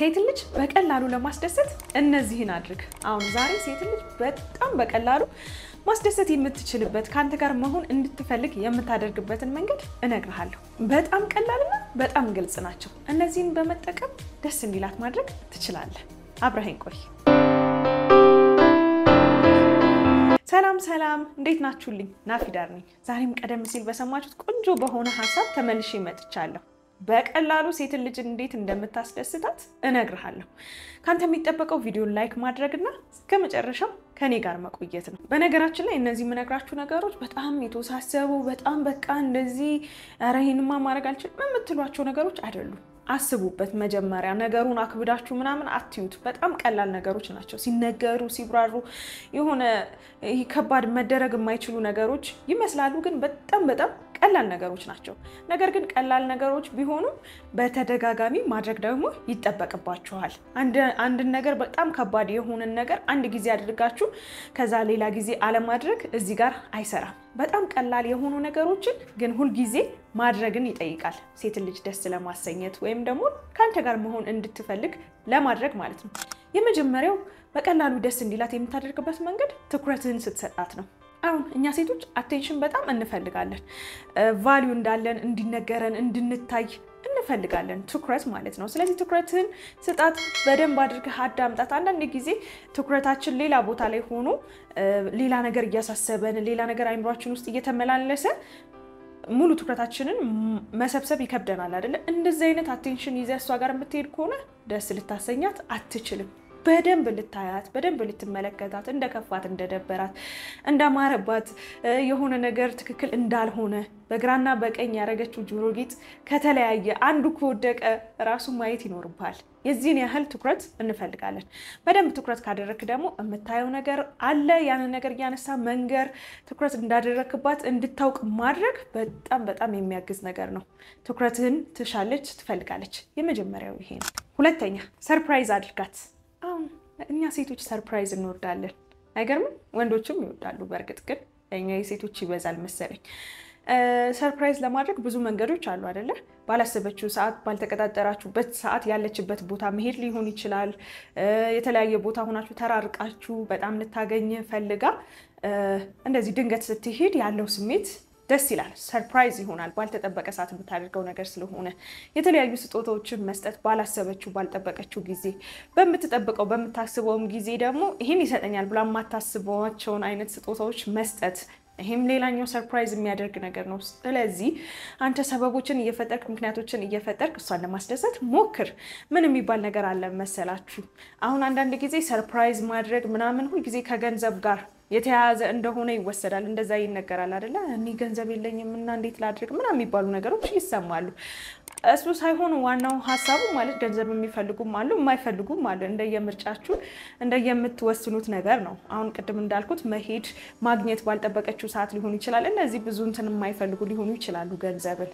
ሴት ልጅ በቀላሉ ለማስደሰት እነዚህን አድርግ። አሁን ዛሬ ሴት ልጅ በጣም በቀላሉ ማስደሰት የምትችልበት ከአንተ ጋር መሆን እንድትፈልግ የምታደርግበትን መንገድ እነግርሃለሁ። በጣም ቀላልና በጣም ግልጽ ናቸው። እነዚህን በመጠቀም ደስ እንዲላት ማድረግ ትችላለህ። አብረኸኝ ቆይ። ሰላም ሰላም፣ እንዴት ናችሁልኝ? ናፊዳር ነኝ። ዛሬም ቀደም ሲል በሰማችሁት ቆንጆ በሆነ ሀሳብ ተመልሼ መጥቻለሁ። በቀላሉ ሴትን ልጅ እንዴት እንደምታስደስታት እነግርሃለሁ። ከአንተ የሚጠበቀው ቪዲዮን ላይክ ማድረግና እስከ መጨረሻው ከኔ ጋር መቆየት ነው። በነገራችን ላይ እነዚህ የምነግራችሁ ነገሮች በጣም የተወሳሰቡ በጣም በቃ እንደዚህ ኧረ ይሄንማ ማድረግ አልችልም የምትሏቸው ነገሮች አይደሉም። አስቡበት። መጀመሪያ ነገሩን አክብዳችሁ ምናምን አትዩት። በጣም ቀላል ነገሮች ናቸው። ሲነገሩ ሲብራሩ የሆነ ይሄ ከባድ መደረግ የማይችሉ ነገሮች ይመስላሉ፣ ግን በጣም በጣም ቀላል ነገሮች ናቸው። ነገር ግን ቀላል ነገሮች ቢሆኑም በተደጋጋሚ ማድረግ ደግሞ ይጠበቅባችኋል። አንድን ነገር በጣም ከባድ የሆነን ነገር አንድ ጊዜ አድርጋችሁ ከዛ ሌላ ጊዜ አለማድረግ እዚህ ጋር አይሰራም። በጣም ቀላል የሆኑ ነገሮችን ግን ሁልጊዜ ማድረግን ይጠይቃል። ሴትን ልጅ ደስ ለማሰኘት ወይም ደግሞ ከአንተ ጋር መሆን እንድትፈልግ ለማድረግ ማለት ነው። የመጀመሪያው በቀላሉ ደስ እንዲላት የምታደርግበት መንገድ ትኩረትህን ስትሰጣት ነው። አሁን እኛ ሴቶች አቴንሽን በጣም እንፈልጋለን። ቫሊዩ እንዳለን እንዲነገረን እንድንታይ እንፈልጋለን። ትኩረት ማለት ነው። ስለዚህ ትኩረትህን ስጣት፣ በደንብ አድርገህ አዳምጣት። አንዳንድ ጊዜ ትኩረታችን ሌላ ቦታ ላይ ሆኖ ሌላ ነገር እያሳሰበን፣ ሌላ ነገር አይምሯችን ውስጥ እየተመላለሰ ሙሉ ትኩረታችንን መሰብሰብ ይከብደናል አይደለ? እንደዚህ አይነት አቴንሽን ይዘህ እሷ ጋር የምትሄድ ከሆነ ደስ ልታሰኛት አትችልም። በደንብ ልታያት በደንብ ልትመለከታት እንደ ከፋት እንደደበራት እንዳማረባት የሆነ ነገር ትክክል እንዳልሆነ በግራና በቀኝ ያደረገችው ጆሮ ጌጥ ከተለያየ አንዱ ከወደቀ ራሱ ማየት ይኖርብሃል። የዚህን ያህል ትኩረት እንፈልጋለን። በደንብ ትኩረት ካደረግክ ደግሞ የምታየው ነገር አለ። ያንን ነገር እያነሳ መንገር፣ ትኩረት እንዳደረግክባት እንድታውቅ ማድረግ በጣም በጣም የሚያግዝ ነገር ነው። ትኩረትህን ትሻለች፣ ትፈልጋለች። የመጀመሪያው ይሄ ነው። ሁለተኛ ሰርፕራይዝ አድርጋት። አሁን እኛ ሴቶች ሰርፕራይዝ እንወዳለን፣ አይገርምም? ወንዶችም ይወዳሉ። በእርግጥ ግን እኛ የሴቶች ይበዛል መሰለኝ። ሰርፕራይዝ ለማድረግ ብዙ መንገዶች አሉ አይደለ? ባላሰበችው ሰዓት፣ ባልተቀጣጠራችሁበት ሰዓት ያለችበት ቦታ መሄድ ሊሆን ይችላል። የተለያየ ቦታ ሆናችሁ ተራርቃችሁ በጣም ልታገኝ ፈልጋ እንደዚህ ድንገት ስትሄድ ያለው ስሜት ደስ ይላል። ሰርፕራይዝ ይሆናል። ባልተጠበቀ ሰዓት የምታደርገው ነገር ስለሆነ የተለያዩ ስጦታዎችን መስጠት ባላሰበችው ባልጠበቀችው ጊዜ፣ በምትጠብቀው በምታስበውም ጊዜ ደግሞ ይህን ይሰጠኛል ብላ የማታስበዋቸውን አይነት ስጦታዎች መስጠት ይህም ሌላኛው ሰርፕራይዝ የሚያደርግ ነገር ነው። ስለዚህ አንተ ሰበቦችን እየፈጠርክ ምክንያቶችን እየፈጠርክ እሷን ለማስደሰት ሞክር። ምን የሚባል ነገር አለ መሰላችሁ? አሁን አንዳንድ ጊዜ ሰርፕራይዝ ማድረግ ምናምን ሁልጊዜ ከገንዘብ ጋር የተያያዘ እንደሆነ ይወሰዳል። እንደዛ ይነገራል አይደለ? እኔ ገንዘብ የለኝም እና እንዴት ላድርግ ምናምን የሚባሉ ነገሮች ይሰማሉ። እሱ ሳይሆን ዋናው ሀሳቡ ማለት ገንዘብ የሚፈልጉም አሉ፣ የማይፈልጉም አሉ። እንደየምርጫችሁ እንደየምትወስኑት ነገር ነው። አሁን ቅድም እንዳልኩት መሄድ ማግኘት ባልጠበቀችው ሰዓት ሊሆን ይችላል። እነዚህ ብዙ እንትን የማይፈልጉ ሊሆኑ ይችላሉ ገንዘብን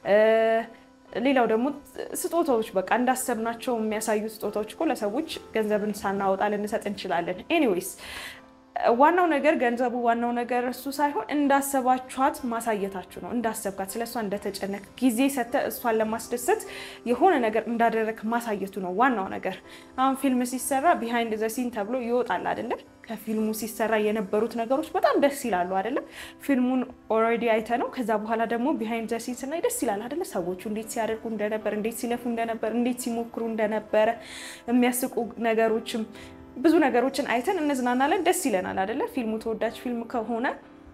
ሌላው ደግሞ ስጦታዎች በቃ እንዳሰብናቸው የሚያሳዩ ስጦታዎች እኮ ለሰዎች ገንዘብን ሳናወጣ ልንሰጥ እንችላለን። ኤኒዌይስ ዋናው ነገር ገንዘቡ ዋናው ነገር እሱ ሳይሆን እንዳሰባችኋት ማሳየታችሁ ነው። እንዳሰብካት ስለ እሷ እንደተጨነቅ ጊዜ ሰጥተህ እሷን ለማስደሰት የሆነ ነገር እንዳደረግ ማሳየቱ ነው ዋናው ነገር። አሁን ፊልም ሲሰራ ቢሃይንድ ዘ ሲን ተብሎ ይወጣል አይደለም? ከፊልሙ ሲሰራ የነበሩት ነገሮች በጣም ደስ ይላሉ አይደለም? ፊልሙን ኦልሬዲ አይተ ነው። ከዛ በኋላ ደግሞ ቢሃይንድ ዘ ሲን ስናይ ደስ ይላል አይደለ? ሰዎቹ እንዴት ሲያደርጉ እንደነበር፣ እንዴት ሲለፉ እንደነበር፣ እንዴት ሲሞክሩ እንደነበረ የሚያስቁ ነገሮችም ብዙ ነገሮችን አይተን እንዝናናለን፣ ደስ ይለናል አይደለ? ፊልሙ ተወዳጅ ፊልም ከሆነ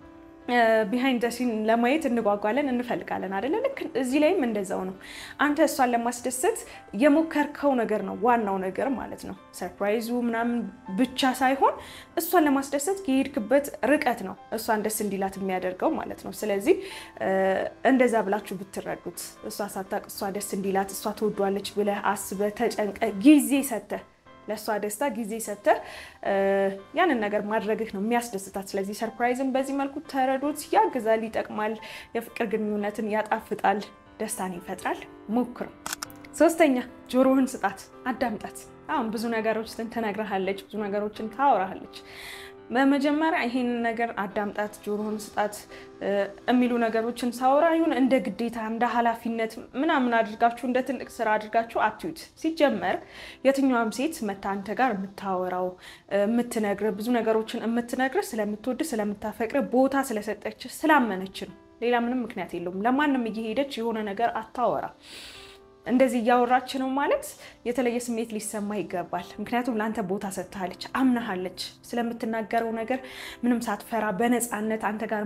ቢሃይንድ ሲን ለማየት እንጓጓለን፣ እንፈልጋለን አይደለ? ልክ እዚህ ላይም እንደዛው ነው። አንተ እሷን ለማስደሰት የሞከርከው ነገር ነው ዋናው ነገር ማለት ነው። ሰርፕራይዙ ምናምን ብቻ ሳይሆን እሷን ለማስደሰት የሄድክበት ርቀት ነው እሷን ደስ እንዲላት የሚያደርገው ማለት ነው። ስለዚህ እንደዛ ብላችሁ ብትረዱት እሷ ሳታውቅ እሷ ደስ እንዲላት እሷ ትወዷለች ብለህ አስበህ ተጨንቀህ ጊዜ ሰጥተህ ለእሷ ደስታ ጊዜ ሰጥተህ ያንን ነገር ማድረግህ ነው የሚያስደስታት። ስለዚህ ሰርፕራይዝን በዚህ መልኩ ተረዶት፣ ያግዛል፣ ይጠቅማል፣ የፍቅር ግንኙነትን ያጣፍጣል፣ ደስታን ይፈጥራል። ሞክረው። ሶስተኛ ጆሮህን ስጣት፣ አዳምጣት። አሁን ብዙ ነገሮችን ትነግረሃለች፣ ብዙ ነገሮችን ታወራሃለች። በመጀመሪያ ይሄንን ነገር አዳምጣት፣ ጆሮህን ስጣት የሚሉ ነገሮችን ሳወራ ይሁን እንደ ግዴታ እንደ ኃላፊነት ምናምን አድርጋችሁ እንደ ትልቅ ስራ አድርጋችሁ አትዩት። ሲጀመር የትኛዋም ሴት መታ አንተ ጋር የምታወራው የምትነግር ብዙ ነገሮችን የምትነግር ስለምትወድ ስለምታፈቅር ቦታ ስለሰጠች ስላመነች ነው። ሌላ ምንም ምክንያት የለውም። ለማንም እየሄደች የሆነ ነገር አታወራ እንደዚህ እያወራች ነው ማለት የተለየ ስሜት ሊሰማ ይገባል። ምክንያቱም ለአንተ ቦታ ሰጥታለች፣ አምናሃለች። ስለምትናገረው ነገር ምንም ሳትፈራ በነፃነት አንተ ጋር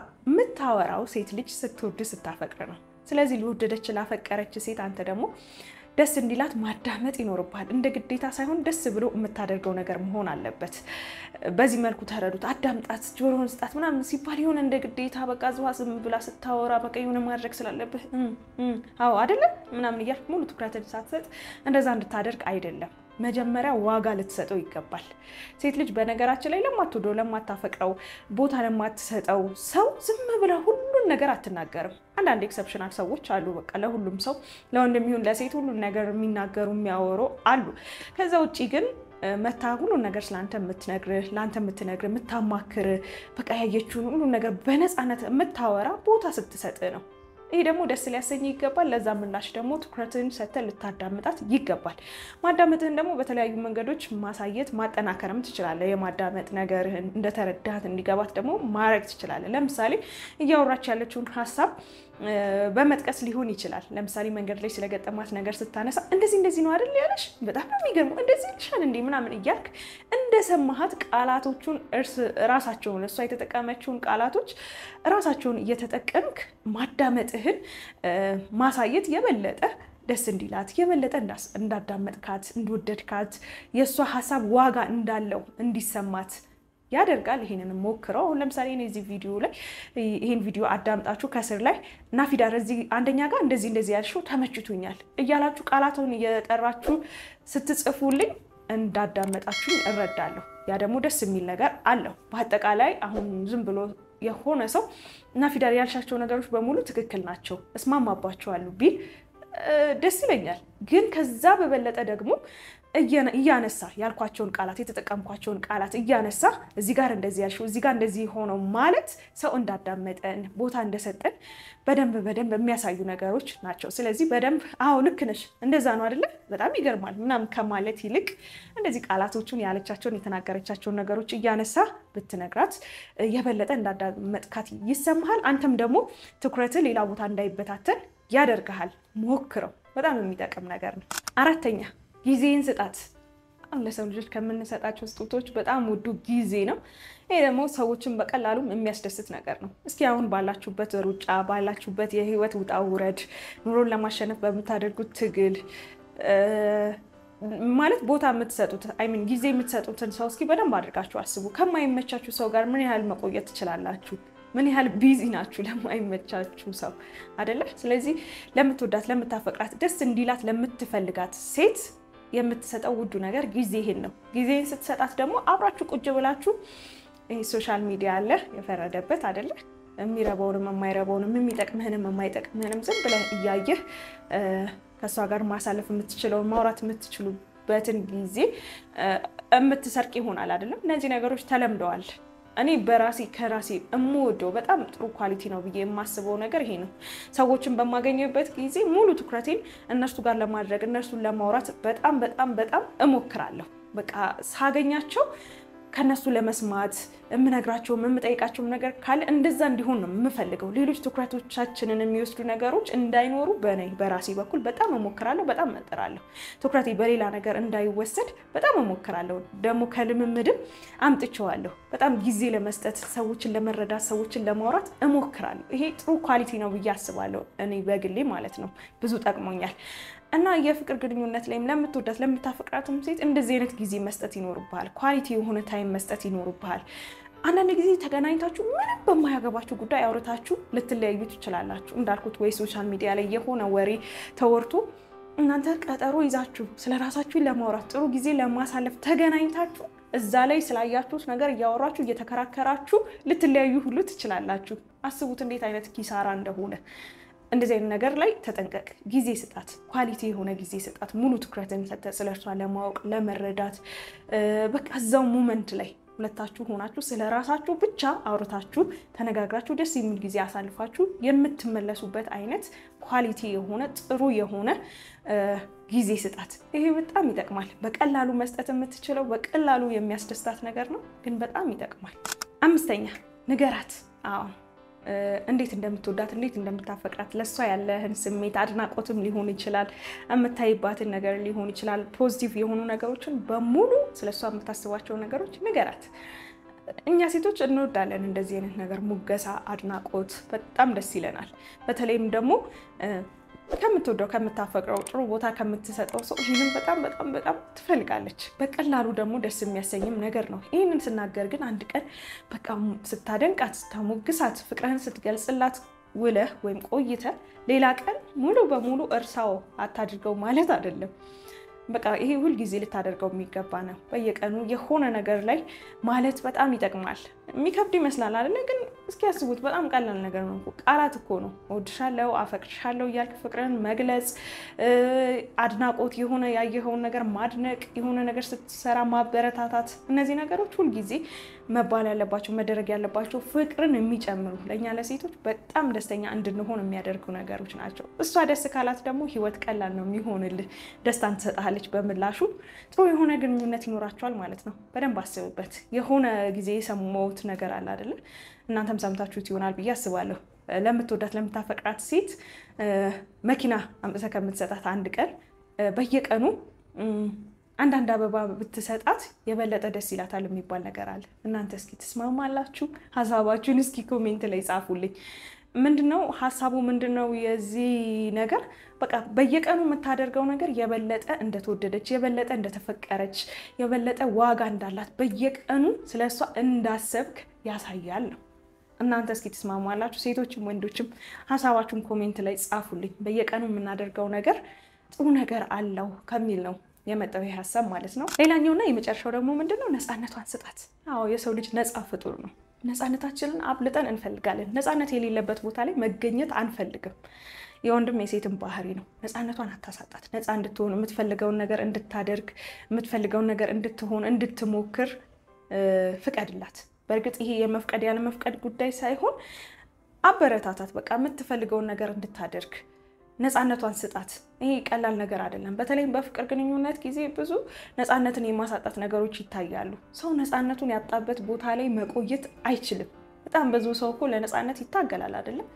የምታወራው ሴት ልጅ ስትወድ ስታፈቅር ነው። ስለዚህ ሊወደደች ላፈቀረች ሴት አንተ ደግሞ ደስ እንዲላት ማዳመጥ ይኖርብሃል። እንደ ግዴታ ሳይሆን ደስ ብሎ የምታደርገው ነገር መሆን አለበት። በዚህ መልኩ ተረዱት። አዳምጣት፣ ጆሮህን ስጣት ምናምን ሲባል የሆነ እንደ ግዴታ በቃ ዝዋ ዝም ብላ ስታወራ በቃ የሆነ ማድረግ ስላለብህ አዎ አይደለም ምናምን እያልክ ሙሉ ትኩረትን ሳትሰጥ እንደዛ እንድታደርግ አይደለም። መጀመሪያ ዋጋ ልትሰጠው ይገባል። ሴት ልጅ በነገራችን ላይ ለማትወደው ለማታፈቅረው ቦታ ለማትሰጠው ሰው ዝም ብላ ሁሉን ነገር አትናገርም። አንዳንድ ኤክሰፕሽናል ሰዎች አሉ። በቃ ለሁሉም ሰው ለወንድም ይሁን ለሴት ሁሉን ነገር የሚናገሩ የሚያወሩ አሉ። ከዛ ውጭ ግን መታ ሁሉን ነገር ስለአንተ የምትነግርህ ለአንተ የምትነግርህ የምታማክርህ በቃ ያየችውን ሁሉን ነገር በነፃነት የምታወራ ቦታ ስትሰጥህ ነው። ይሄ ደግሞ ደስ ሊያሰኝ ይገባል። ለዛ ምላሽ ደግሞ ትኩረትን ሰጥተህ ልታዳምጣት ይገባል። ማዳመጥህን ደግሞ በተለያዩ መንገዶች ማሳየት ማጠናከርም ትችላለህ። የማዳመጥ ነገርህን እንደተረዳት እንዲገባት ደግሞ ማድረግ ትችላለህ። ለምሳሌ እያወራች ያለችውን ሀሳብ በመጥቀስ ሊሆን ይችላል። ለምሳሌ መንገድ ላይ ስለገጠማት ነገር ስታነሳ እንደዚህ እንደዚህ ነው አይደል ያለሽ፣ በጣም ነው የሚገርመው፣ እንደዚህ ልሻል እንዴ ምናምን እያልክ እንደሰማሃት ቃላቶቹን እርስ ራሳቸውን እሷ የተጠቀመችውን ቃላቶች ራሳቸውን እየተጠቀምክ ማዳመጥህን ማሳየት የበለጠ ደስ እንዲላት የበለጠ እንዳዳመጥካት እንደወደድካት የእሷ ሀሳብ ዋጋ እንዳለው እንዲሰማት ያደርጋል። ይሄንን ሞክረው። አሁን ለምሳሌ እኔ እዚህ ቪዲዮ ላይ ይሄን ቪዲዮ አዳምጣችሁ ከስር ላይ ናፊዳር እዚህ አንደኛ ጋር እንደዚህ እንደዚህ ያልሽው ተመችቶኛል እያላችሁ ቃላቱን እየጠራችሁ ስትጽፉልኝ እንዳዳመጣችሁኝ እረዳለሁ። ያ ደግሞ ደስ የሚል ነገር አለው። በአጠቃላይ አሁን ዝም ብሎ የሆነ ሰው ናፊዳር ያልሻቸው ነገሮች በሙሉ ትክክል ናቸው እስማማባቸዋለሁ ቢል ደስ ይለኛል። ግን ከዛ በበለጠ ደግሞ እያነሳ ያልኳቸውን ቃላት የተጠቀምኳቸውን ቃላት እያነሳ እዚህ ጋር እንደዚህ ያልሽው እዚህ ጋር እንደዚህ ሆነው ማለት ሰው እንዳዳመጠን ቦታ እንደሰጠን በደንብ በደንብ የሚያሳዩ ነገሮች ናቸው። ስለዚህ በደንብ አዎ ልክ ነሽ እንደዛ ነው አይደለ በጣም ይገርማል ምናምን ከማለት ይልቅ እንደዚህ ቃላቶቹን ያለቻቸውን የተናገረቻቸውን ነገሮች እያነሳ ብትነግራት የበለጠ እንዳዳመጥካት ይሰማሃል። አንተም ደግሞ ትኩረት ሌላ ቦታ እንዳይበታተን ያደርግሃል። ሞክረው፣ በጣም የሚጠቅም ነገር ነው። አራተኛ ጊዜን ስጣት። በጣም ለሰው ልጆች ከምንሰጣቸው ስጦቶች በጣም ውዱ ጊዜ ነው። ይሄ ደግሞ ሰዎችን በቀላሉም የሚያስደስት ነገር ነው። እስኪ አሁን ባላችሁበት ሩጫ፣ ባላችሁበት የህይወት ውጣ ውረድ፣ ኑሮን ለማሸነፍ በምታደርጉት ትግል ማለት ቦታ የምትሰጡት አይሚን ጊዜ የምትሰጡትን ሰው እስኪ በደንብ አድርጋችሁ አስቡ። ከማይመቻችሁ ሰው ጋር ምን ያህል መቆየት ትችላላችሁ? ምን ያህል ቢዚ ናችሁ ለማይመቻችሁ ሰው አደለ? ስለዚህ ለምትወዳት፣ ለምታፈቅራት፣ ደስ እንዲላት ለምትፈልጋት ሴት የምትሰጠው ውዱ ነገር ጊዜ ይሄን ነው። ጊዜን ስትሰጣት ደግሞ አብራችሁ ቁጭ ብላችሁ ይሄ ሶሻል ሚዲያ አለ የፈረደበት አደለ? የሚረበውንም የማይረበውንም የሚጠቅምህንም የማይጠቅምህንም ዝም ብለህ እያየህ ከእሷ ጋር ማሳለፍ የምትችለውን ማውራት የምትችሉበትን ጊዜ የምትሰርቅ ይሆናል አይደለም። እነዚህ ነገሮች ተለምደዋል። እኔ በራሴ ከራሴ የምወደው በጣም ጥሩ ኳሊቲ ነው ብዬ የማስበው ነገር ይሄ ነው። ሰዎችን በማገኘበት ጊዜ ሙሉ ትኩረቴን እነርሱ ጋር ለማድረግ እነርሱን ለማውራት በጣም በጣም በጣም እሞክራለሁ። በቃ ሳገኛቸው ከነሱ ለመስማት የምነግራቸውም የምጠይቃቸውም ነገር ካለ እንደዛ እንዲሆን ነው የምፈልገው። ሌሎች ትኩረቶቻችንን የሚወስዱ ነገሮች እንዳይኖሩ በእኔ በራሴ በኩል በጣም እሞክራለሁ፣ በጣም እጥራለሁ። ትኩረቴ በሌላ ነገር እንዳይወሰድ በጣም እሞክራለሁ። ደግሞ ከልምምድም አምጥቼዋለሁ። በጣም ጊዜ ለመስጠት ሰዎችን ለመረዳት ሰዎችን ለማውራት እሞክራለሁ። ይሄ ጥሩ ኳሊቲ ነው ብዬ አስባለሁ። እኔ በግሌ ማለት ነው ብዙ ጠቅሞኛል። እና የፍቅር ግንኙነት ላይም ለምትወዳት ለምታፈቅራትም ሴት እንደዚህ አይነት ጊዜ መስጠት ይኖርብሃል። ኳሊቲ የሆነ ታይም መስጠት ይኖርብሃል። አንዳንድ ጊዜ ተገናኝታችሁ ምንም በማያገባችሁ ጉዳይ አውርታችሁ ልትለያዩ ትችላላችሁ። እንዳልኩት ወይ ሶሻል ሚዲያ ላይ የሆነ ወሬ ተወርቶ እናንተ ቀጠሮ ይዛችሁ ስለ ራሳችሁ ለማውራት ጥሩ ጊዜ ለማሳለፍ ተገናኝታችሁ እዛ ላይ ስላያችሁት ነገር እያወራችሁ እየተከራከራችሁ ልትለያዩ ሁሉ ትችላላችሁ። አስቡት እንዴት አይነት ኪሳራ እንደሆነ። እንደዚህ አይነት ነገር ላይ ተጠንቀቅ። ጊዜ ስጣት፣ ኳሊቲ የሆነ ጊዜ ስጣት። ሙሉ ትኩረትን ሰጠ ስለ እርሷ ለማወቅ ለመረዳት፣ በቃ እዛው ሙመንት ላይ ሁለታችሁ ሆናችሁ ስለ ራሳችሁ ብቻ አውርታችሁ ተነጋግራችሁ ደስ የሚል ጊዜ አሳልፋችሁ የምትመለሱበት አይነት ኳሊቲ የሆነ ጥሩ የሆነ ጊዜ ስጣት። ይሄ በጣም ይጠቅማል። በቀላሉ መስጠት የምትችለው በቀላሉ የሚያስደስታት ነገር ነው፣ ግን በጣም ይጠቅማል። አምስተኛ ንገራት። አዎ እንዴት እንደምትወዳት እንዴት እንደምታፈቅራት ለእሷ ያለህን ስሜት አድናቆትም ሊሆን ይችላል፣ የምታይባትን ነገር ሊሆን ይችላል። ፖዚቲቭ የሆኑ ነገሮችን በሙሉ ስለ እሷ የምታስባቸው ነገሮች ንገራት። እኛ ሴቶች እንወዳለን እንደዚህ አይነት ነገር፣ ሙገሳ፣ አድናቆት በጣም ደስ ይለናል። በተለይም ደግሞ ከምትወደው ከምታፈቅረው ጥሩ ቦታ ከምትሰጠው ሰው ይህንን በጣም በጣም በጣም ትፈልጋለች። በቀላሉ ደግሞ ደስ የሚያሰኝም ነገር ነው። ይህንን ስናገር ግን አንድ ቀን በቃ ስታደንቃት፣ ስታሞግሳት፣ ፍቅርህን ስትገልጽላት ውለህ ወይም ቆይተ ሌላ ቀን ሙሉ በሙሉ እርሳው አታድርገው ማለት አይደለም። በቃ ይሄ ሁልጊዜ ልታደርገው የሚገባ ነው። በየቀኑ የሆነ ነገር ላይ ማለት በጣም ይጠቅማል። የሚከብድ ይመስላል አይደለ? ግን እስኪ ያስቡት፣ በጣም ቀላል ነገር ነው። ቃላት እኮ ነው። እወድሻለሁ፣ አፈቅርሻለሁ እያልክ ፍቅርን መግለጽ፣ አድናቆት፣ የሆነ ያየኸውን ነገር ማድነቅ፣ የሆነ ነገር ስትሰራ ማበረታታት፣ እነዚህ ነገሮች ሁልጊዜ መባል ያለባቸው መደረግ ያለባቸው ፍቅርን የሚጨምሩ ለእኛ ለሴቶች በጣም ደስተኛ እንድንሆን የሚያደርጉ ነገሮች ናቸው። እሷ ደስ ካላት ደግሞ ህይወት ቀላል ነው የሚሆንልህ። ደስታን ትሰጥሃለች። በምላሹ ጥሩ የሆነ ግንኙነት ይኖራቸዋል ማለት ነው። በደንብ አስብበት። የሆነ ጊዜ የሰማሁት ነገር አለ አይደለ? እናንተም ሰምታችሁት ይሆናል ብዬ አስባለሁ። ለምትወዳት ለምታፈቅራት ሴት መኪና አምጥተህ ከምትሰጣት አንድ ቀን በየቀኑ አንዳንድ አበባ ብትሰጣት የበለጠ ደስ ይላታል የሚባል ነገር አለ። እናንተ እስኪ ትስማማላችሁ? ሀሳባችሁን እስኪ ኮሜንት ላይ ጻፉልኝ። ምንድነው ሀሳቡ? ምንድነው የዚህ ነገር? በቃ በየቀኑ የምታደርገው ነገር የበለጠ እንደተወደደች፣ የበለጠ እንደተፈቀረች፣ የበለጠ ዋጋ እንዳላት በየቀኑ ስለ እሷ እንዳሰብክ ያሳያል ነው። እናንተ እስኪ ትስማማላችሁ? ሴቶችም ወንዶችም ሀሳባችሁን ኮሜንት ላይ ጻፉልኝ። በየቀኑ የምናደርገው ነገር ጥሩ ነገር አለው ከሚል ነው የመጣው ይህ ሀሳብ ማለት ነው። ሌላኛውና የመጨረሻው ደግሞ ምንድነው? ነፃነቷን ስጣት። አዎ የሰው ልጅ ነፃ ፍጡር ነው። ነፃነታችንን አብልጠን እንፈልጋለን። ነፃነት የሌለበት ቦታ ላይ መገኘት አንፈልግም። የወንድም የሴትም ባህሪ ነው። ነፃነቷን አታሳጣት። ነፃ እንድትሆን የምትፈልገውን ነገር እንድታደርግ የምትፈልገውን ነገር እንድትሆን እንድትሞክር ፍቀድላት። በእርግጥ ይሄ የመፍቀድ ያለ መፍቀድ ጉዳይ ሳይሆን አበረታታት። በቃ የምትፈልገውን ነገር እንድታደርግ ነፃነቷን ስጣት። ይሄ ቀላል ነገር አይደለም። በተለይም በፍቅር ግንኙነት ጊዜ ብዙ ነፃነትን የማሳጣት ነገሮች ይታያሉ። ሰው ነፃነቱን ያጣበት ቦታ ላይ መቆየት አይችልም። በጣም ብዙ ሰው እኮ ለነፃነት ይታገላል አይደለም።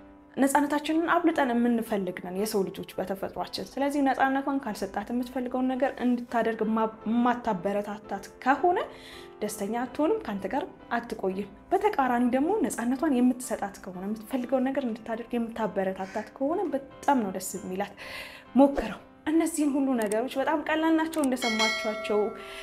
ነፃነታችንን አብልጠን የምንፈልግ ነን የሰው ልጆች በተፈጥሯችን። ስለዚህ ነፃነቷን ካልሰጣት የምትፈልገውን ነገር እንድታደርግ የማታበረታታት ከሆነ ደስተኛ አትሆንም፣ ከአንተ ጋር አትቆይም። በተቃራኒ ደግሞ ነፃነቷን የምትሰጣት ከሆነ የምትፈልገውን ነገር እንድታደርግ የምታበረታታት ከሆነ በጣም ነው ደስ የሚላት። ሞክረው። እነዚህን ሁሉ ነገሮች በጣም ቀላል ናቸው እንደሰማችኋቸው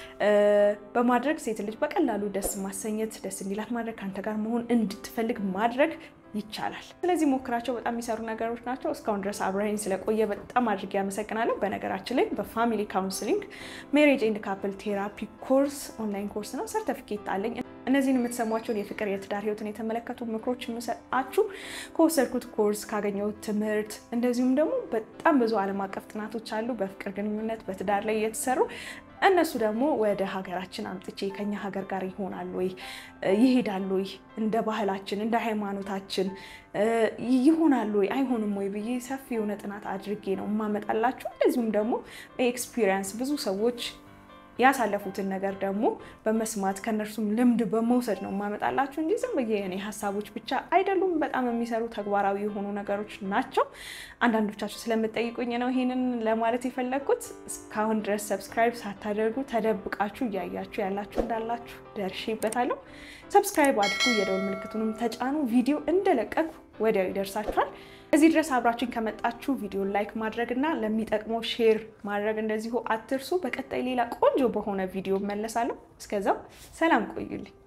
በማድረግ ሴት ልጅ በቀላሉ ደስ ማሰኘት፣ ደስ እንዲላት ማድረግ፣ ከአንተ ጋር መሆን እንድትፈልግ ማድረግ ይቻላል። ስለዚህ ሞክራቸው። በጣም የሚሰሩ ነገሮች ናቸው። እስካሁን ድረስ አብረኸኝ ስለቆየ በጣም አድርጌ አመሰግናለሁ። በነገራችን ላይ በፋሚሊ ካውንስሊንግ ሜሬጅ ኤንድ ካፕል ቴራፒ ኮርስ ኦንላይን ኮርስ ነው፣ ሰርተፊኬት አለኝ። እነዚህን የምትሰሟቸውን የፍቅር የትዳር ህይወትን የተመለከቱ ምክሮች የምሰጣችሁ ከወሰድኩት ኮርስ ካገኘሁት ትምህርት፣ እንደዚሁም ደግሞ በጣም ብዙ ዓለም አቀፍ ጥናቶች አሉ በፍቅር ግንኙነት በትዳር ላይ እየተሰሩ እነሱ ደግሞ ወደ ሀገራችን አምጥቼ ከኛ ሀገር ጋር ይሆናሉ ወይ ይሄዳሉ ወይ እንደ ባህላችን እንደ ሃይማኖታችን ይሆናሉ ወይ አይሆንም ወይ ብዬ ሰፊ የሆነ ጥናት አድርጌ ነው የማመጣላችሁ። እንደዚሁም ደግሞ ኤክስፒሪየንስ ብዙ ሰዎች ያሳለፉትን ነገር ደግሞ በመስማት ከእነርሱም ልምድ በመውሰድ ነው የማመጣላችሁ እንጂ ዝም ብዬ የኔ ሀሳቦች ብቻ አይደሉም። በጣም የሚሰሩ ተግባራዊ የሆኑ ነገሮች ናቸው። አንዳንዶቻችሁ ስለምጠይቁኝ ነው ይሄንን ለማለት የፈለግኩት። እስካሁን ድረስ ሰብስክራይብ ሳታደርጉ ተደብቃችሁ እያያችሁ ያላችሁ እንዳላችሁ ደርሼበታለሁ። ሰብስክራይብ አድርጉ፣ የደወል ምልክቱንም ተጫኑ። ቪዲዮ እንደለቀቁ ወዲያው ይደርሳችኋል። እዚህ ድረስ አብራችን ከመጣችሁ ቪዲዮ ላይክ ማድረግ እና ለሚጠቅመው ሼር ማድረግ እንደዚሁ አትርሱ። በቀጣይ ሌላ ቆንጆ በሆነ ቪዲዮ መለሳለሁ። እስከዛው ሰላም ቆዩልኝ።